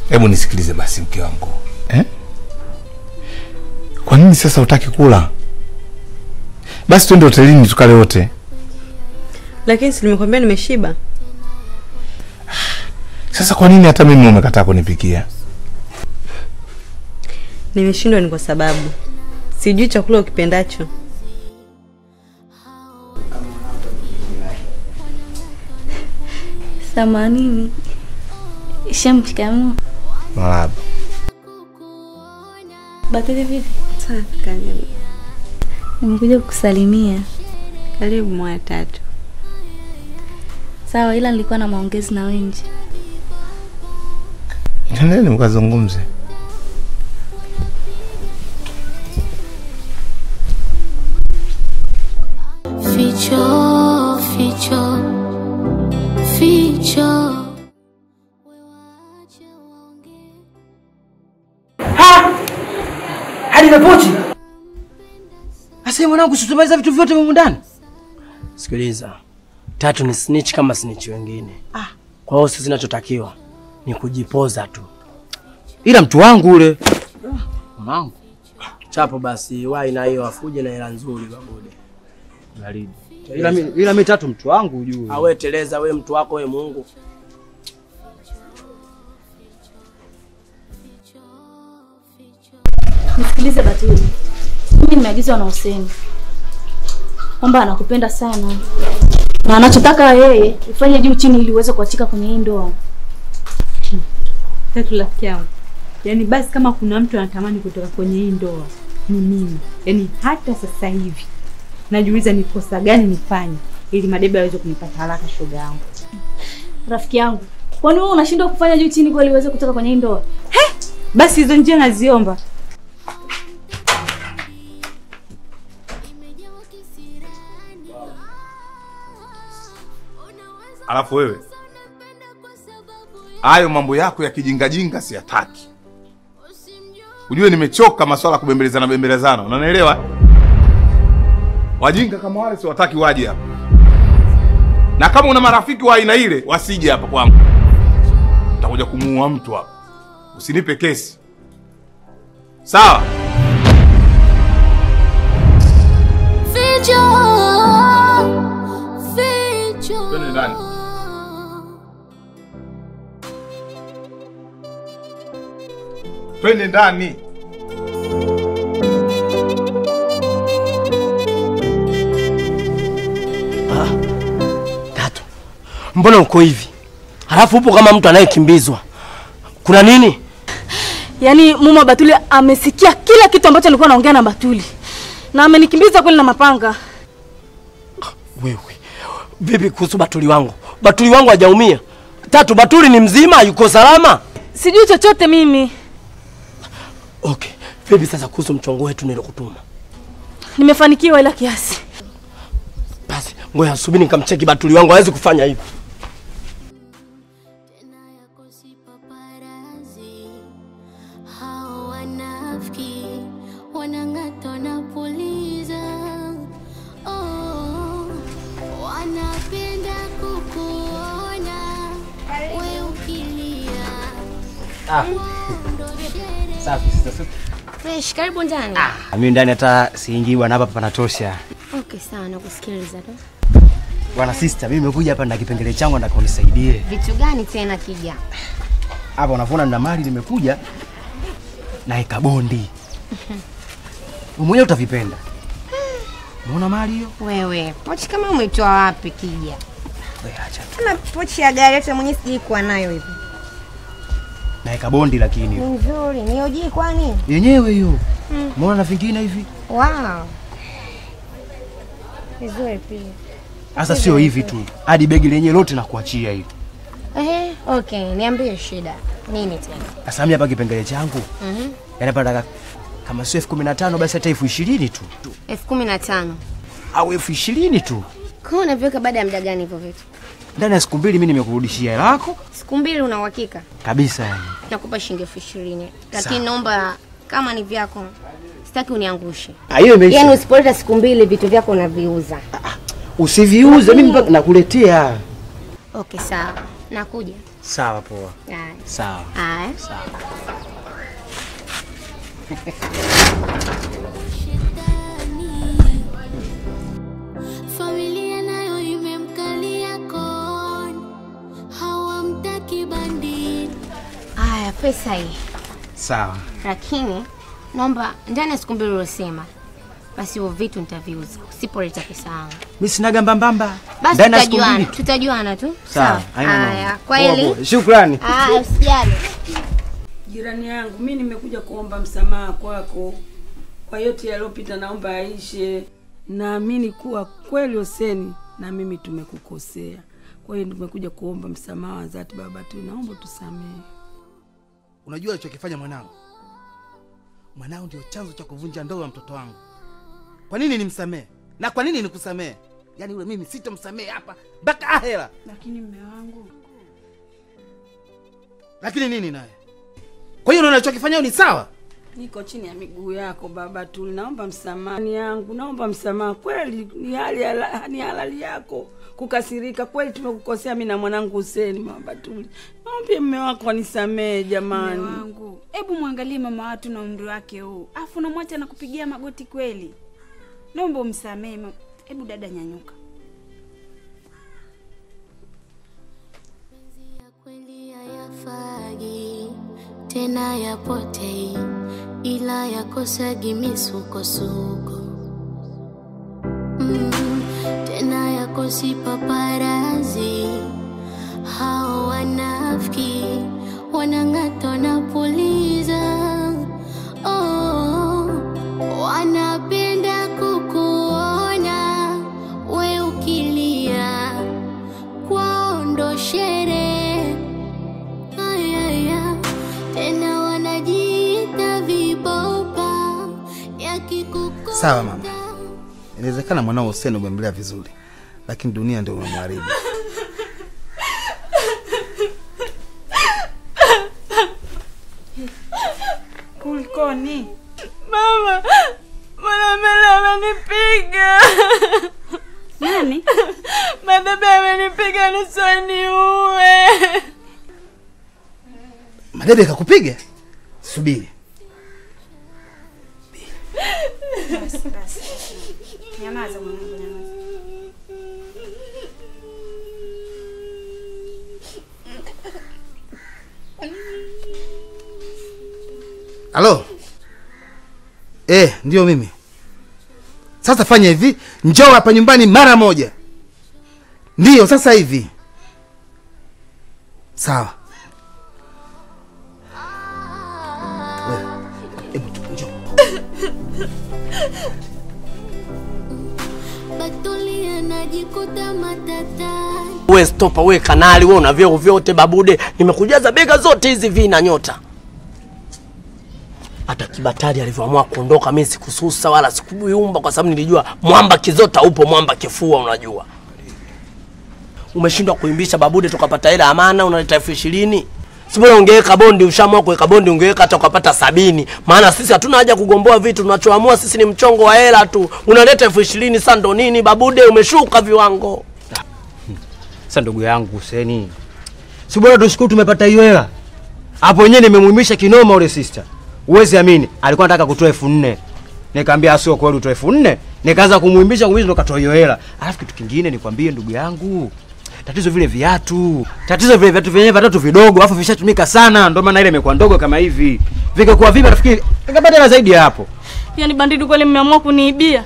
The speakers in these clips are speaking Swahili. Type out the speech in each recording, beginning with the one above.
Hebu nisikilize basi mke wangu. Eh? Kwa nini sasa utaki kula? Basi twende hotelini tukale wote. Lakini si nimekwambia nimeshiba. Sasa kwa nini hata mimi umekataa kunipikia? Nimeshindwa ni kwa sababu sijui chakula ukipendacho. Themanini. Shamshikamoo. Marahaba. Batili vipi? Safi karibu. Nimekuja kukusalimia. Karibu mwa tatu. Sawa, ila nilikuwa na maongezi na Wenji. Nendeni mkazungumze. Ficho, ficho, ficho. hadi na pochi. Asa mwanangu, situmaliza vitu vyote humu ndani. Sikiliza, tatu ni snitch kama snitch wengine. Kwa hiyo sisi zinachotakiwa ni kujipoza tu. Ila mtu wangu ule mwanangu Chapo basi, wai na hiyo afuje na hela nzuri babude. baridi. Ila mi, ila mi tatu mtu wangu ujue. Awe teleza, we mtu wako we Mungu. Nisikilize Batili, mimi nimeagizwa na Huseni kwamba anakupenda sana na anachotaka yeye ufanye juu chini ili uweze kuachika kwenye hii ndoa. Tatu rafiki yangu. Yaani basi kama kuna mtu anatamani kutoka kwenye hii ndoa ni mimi. Yaani hata sasa hivi najiuliza ni kosa gani nifanye ili Madebe aweze kunipata haraka shoga yangu. Rafiki yangu, kwani wewe unashindwa kufanya juu chini kweli uweze kutoka kwenye hii ndoa? Basi hizo njia naziomba. Alafu wewe hayo mambo yako ya kijingajinga siyataki. Ujue nimechoka maswala ya kubembelezana bembelezana, unanielewa? Wajinga kama wale siwataki waje hapa, na kama una marafiki wa aina ile wasije hapa kwangu, utakuja kumuua mtu hapa. Usinipe kesi, sawa? Ficho, ficho. Twende ndani. Twende ndani. Tatu, mbona uko hivi? Halafu upo kama mtu anayekimbizwa. Kuna nini? Yaani mume wa Batuli amesikia kila kitu ambacho nilikuwa naongea na Batuli na amenikimbiza kweli na mapanga. Wewe vipi kuhusu Batuli wangu? Batuli wangu hajaumia. Tatu, Batuli ni mzima, yuko salama. Sijui chochote mimi, Okay, vipi sasa kuhusu mchongo wetu nilokutuma? nimefanikiwa ila kiasi. Basi ngoja subiri nikamcheki Batuli wangu, hawezi kufanya hivi. Hao wanafiki wanang'ata na puliza, oh, wanapenda kukuona we ukilia. Safi sasa. Fresh, karibu ndani. Mimi ndani hata siingii bwana, hapa panatosha. Okay, sawa, nakusikiliza tu. Bwana sister, mimi nimekuja hapa na kipengele changu nataka unisaidie. Vitu gani tena kija? Hapa unaona nina mali nimekuja naeka bondi. Wewe mwenyewe utavipenda. Umeona mali hiyo? Wewe, pochi kama umeitoa wapi kija? Wewe acha tu. Tuna pochi ya gari hata mwenyewe sijui kuwa nayo hivi. Naeka bondi lakini Ni nzuri, ni OG kwani? yenyewe hiyo. Mm. Umeona na vingine hivi? Wow. Vizuri pia. Sasa sio hivi tu. Hadi begi lenyewe lote nakuachia hivi. Ehe, okay, niambie shida. Nini tena? Sasa mimi hapa kipengele changu. Mhm. Yaani hapa nataka kama sio elfu kumi na tano basi hata elfu ishirini tu. elfu kumi na tano. Au elfu ishirini tu. Kwa hiyo unaviweka baada ya muda gani hivyo vitu? Ndani ya siku mbili mimi nimekurudishia hela yako Siku mbili una uhakika? kabisa yani. Nakupa shilingi elfu ishirini. Lakini naomba kama ni vyako sitaki uniangushe. Ah, hiyo imeisha. Yaani usipoleta siku mbili vitu vyako unaviuza. Usiviuze mimi mpaka nakuletea. Okay, sawa. Nakuja. Sawa, poa. Haya. Sawa. Haya. Sawa. Familia nayo imemkalia koni, hawamtaki bandini. Haya, pesa hii. Sawa. Lakini naomba ndani ya siku mbili uliosema, basi hivyo vitu nitaviuza usipoleta pesa yangu. Mimi sinaga mbambamba. Basi Ndani ya siku tutajuana, mbili tu. tutajuana tu. Sawa, haina mambo. Haya, Poa, kweli. poa. Shukrani. Haya, usijali. Jirani yangu, mi nimekuja kuomba msamaha kwako kwa yote yaliyopita, naomba aishe. Naamini kuwa kweli Hoseni na mimi tumekukosea, kwa hiyo nimekuja kuomba msamaha wa dhati. Baba tu, naomba tusamehe. Unajua alichokifanya mwanangu? Mwanao ndio chanzo cha kuvunja ndoa ya mtoto wangu. Kwa nini nimsamehe? Na kwa nini nikusamehe? Yaani yule mimi sitamsamehe hapa mpaka ahera. Lakini mme wangu, Lakini nini naye? Kwa hiyo unaona alichokifanya ni sawa? niko chini ya miguu yako baba tu, naomba msamaha ni yangu, naomba msamaha kweli. Ni hali hala- ni halali yako kukasirika kweli, tumekukosea mimi na mwanangu Huseni. Baba tu, naomba mme wako anisamehe jamani. Mume wangu, hebu mwangalie mama watu na umri wake huu, afu unamwacha na kupigia magoti kweli? Naomba umsamehe. ma- Hebu dada, nyanyuka. ya kweli hayafagi tena yapotei, ila yakosagi misukosuko mm, tena yakosi paparazi. Hao wanafiki wanang'ata na puliza oh, wanapenda kukuona we ukilia kwao ndo sherehe ayaya tena wanajiita vibopa yakikukuta Sawa mama. Inawezekana mwanao Hussein umemlea vizuri, lakini dunia ndio umemharibu. Kulikoni? Mama, Mwanamele amenipiga. Nani? Madebe amenipiga nusu aniue. Madebe kakupiga? Subiri. Basi basi. Nyamaza mwanangu, nyamaza. Halo? Eh, ndio mimi. Sasa fanya hivi, njoo hapa nyumbani mara moja. Ndiyo, sasa hivi. Sawa. Wewe, hebu tu, njoo. Batuli anajikuta matatani We stopa, we kanali, we una vyeo vyote babude, nimekujaza bega zote hizi vina nyota. Hata Kibatari alivyoamua kuondoka, mimi sikususa wala sikuyumba, kwa sababu nilijua mwamba kizota upo, mwamba kifua. Unajua umeshindwa kuimbisha babude, tukapata hela amana, unaleta elfu ishirini si bora ungeweka bondi, ushaamua kuweka bondi, ungeweka hata ukapata sabini. Maana sisi hatuna haja kugomboa vitu, tunachoamua sisi ni mchongo wa hela tu. Unaleta elfu ishirini sasa ndo nini babude? Umeshuka viwango. Sasa ndugu yangu Huseni, si bora tushukuru tumepata hiyo hela. Hapo wenyewe nimemwimisha kinoma ule sister. Uwezi amini, alikuwa anataka kutoa elfu nne. Nikamwambia sio kweli utoe elfu nne. Nikaanza kumwimbisha kumwimbisha ndo katoa hiyo hela. Alafu kitu kingine nikwambie ndugu yangu. Tatizo vile viatu. Tatizo vile viatu vyenyewe vitatu vidogo, alafu vishatumika sana, ndio maana ile imekuwa ndogo kama hivi. Vingekuwa vipi nafikiri ningepata hela zaidi ya hapo. Yaani bandidi kweli mmeamua kuniibia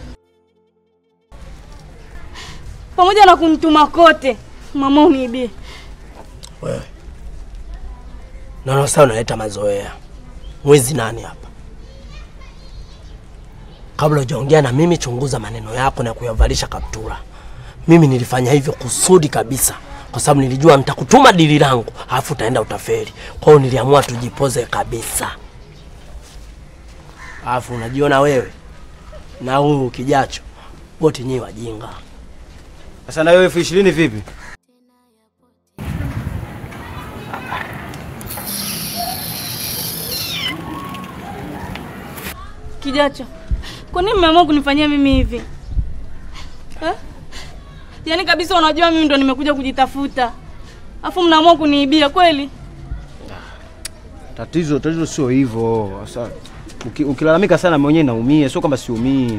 pamoja na kunituma kote, mama uniibie. Wewe naona sasa unaleta mazoea. Mwezi nani hapa? Kabla hujaongea na mimi, chunguza maneno yako na kuyavalisha kaptura. Mimi nilifanya hivyo kusudi kabisa, kwa sababu nilijua nitakutuma dili langu, alafu utaenda utaferi. Kwa hiyo niliamua tujipoze kabisa. Alafu unajiona wewe na huyu kijacho, wote nyewe wajinga. Sasa na wewe elfu ishirini vipi? Kijacho, kwa nini mmeamua kunifanyia mimi hivi eh? Yaani kabisa unajua mimi ndo nimekuja kujitafuta afu mnaamua kuniibia kweli? Tatizo tatizo sio hivyo. Sasa uki, ukilalamika sana mwenyewe naumia, sio kwamba siumii.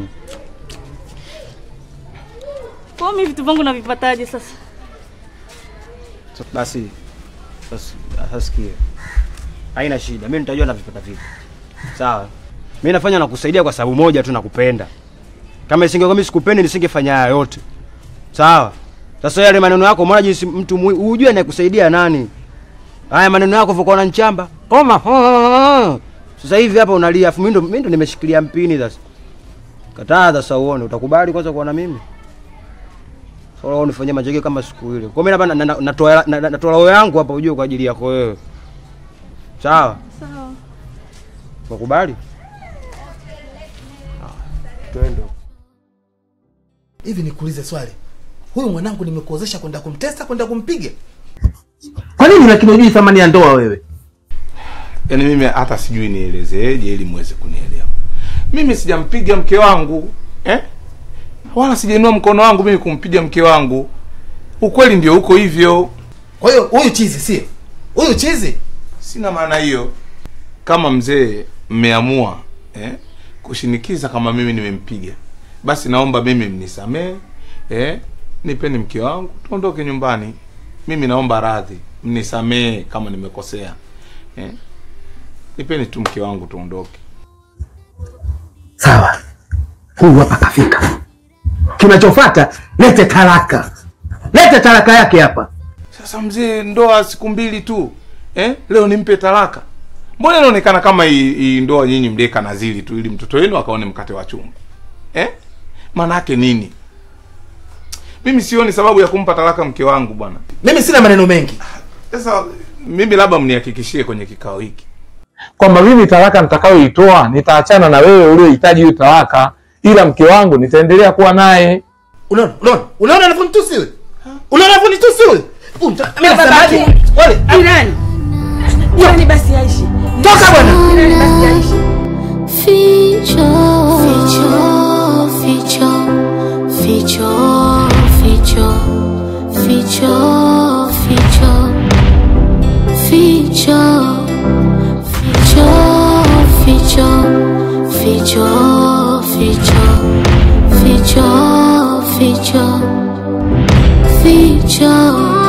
Kwa hiyo mimi vitu vangu navipataje sasa? So, basi basi sasa sikia. Haina shida. Mimi nitajua navipata vipi. Sawa. Mimi nafanya nakusaidia kwa sababu moja tu nakupenda. Kama isingekuwa mimi sikupendi nisingefanya haya yote. Sawa. Sasa yale maneno yako umeona jinsi mtu mwi- hujui anayekusaidia nani. Haya maneno yako vuko na nchamba. Koma. Sasa hivi hapa unalia afu mimi ndo mimi ndo nimeshikilia mpini sasa. Kataa sasa uone utakubali kwanza kuwa na mimi. Sasa unifanyia majege kama siku ile. Kwa mimi hapa na- na- natoa na- na- natoa roho yangu hapa ujue kwa ajili yako wewe. Sawa? Sawa. Unakubali? Twende. Hivi nikuulize swali, huyu mwanangu nimekuozesha kwenda kumtesa, kwenda kumpiga? Kwa nini lakini hujui thamani ya ndoa wewe? Yaani mimi hata sijui nielezeje ili muweze kunielewa. Mimi sijampiga mke wangu eh? Wala sijainua mkono wangu mimi kumpiga mke wangu. Ukweli ndio uko hivyo. Kwa hiyo huyu chizi sio huyu chizi? Sina maana hiyo. Kama mzee mmeamua eh, kushinikiza kama mimi nimempiga, basi naomba mimi mnisamee eh, nipeni mke wangu tuondoke nyumbani. Mimi naomba radhi, mnisamee kama nimekosea eh, nipeni tu mke wangu tuondoke. Sawa, huyu hapa kafika. Kinachofuata lete talaka, lete talaka yake hapa. Sasa mzee, ndoa siku mbili tu eh? Leo nimpe talaka? Mbona inaonekana kama hii hii ndoa nyinyi mlieka nazili tu ili mtoto wenu akaone mkate wa chumba eh? Maana yake nini? Mimi sioni sababu ya kumpa talaka mke wangu bwana. Mimi sina maneno mengi. Sasa mimi labda mnihakikishie kwenye kikao hiki kwamba mimi talaka nitakayoitoa nitaachana na wewe uliohitaji hiyo talaka, ila mke wangu nitaendelea kuwa naye. Unaona, unaona, unaona anavyonitusi huyu, unaona anavyonitusi huyu. Huyu mta- mimi nasemaje? Wale, Jirani, jirani basi aishi. Toka bwana. Jirani basi aishi. Ficho, ficho, ficho, ficho, ficho, ficho, ficho, ficho, ficho, ficho, ficho, ficho, ficho, ficho, ficho.